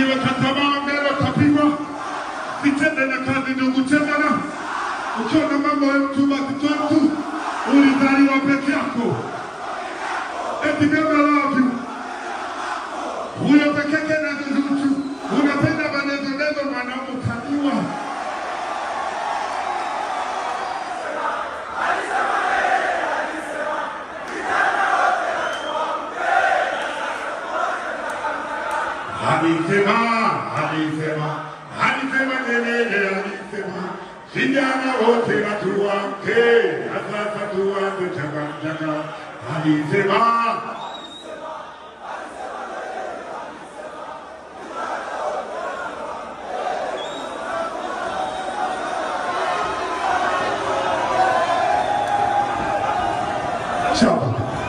uliweka tamaa mbele utapigwa. Sitende na kazi ndugu tena. Ukiona mambo ya mtu basi toa tu. Ulizaliwa peke yako. Eti mimi love you. Huyo peke yake na mtu. Unapenda maneno neno mwanaume utaniwa. Alisema, alisema, alisema Nyerere alisema, vijana wote na tuamke, na sasa tuanze changachanga. Alisema, chapa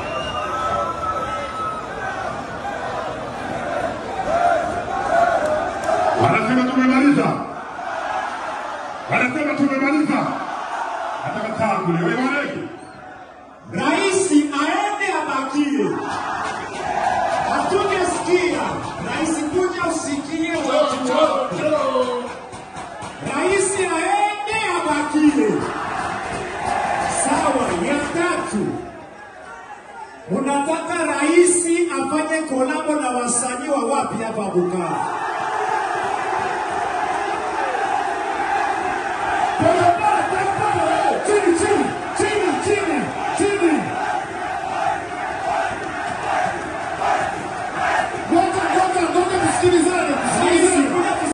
wanasema tumemaliza, wanasema tumemaliza. Nataka tangu leo ibariki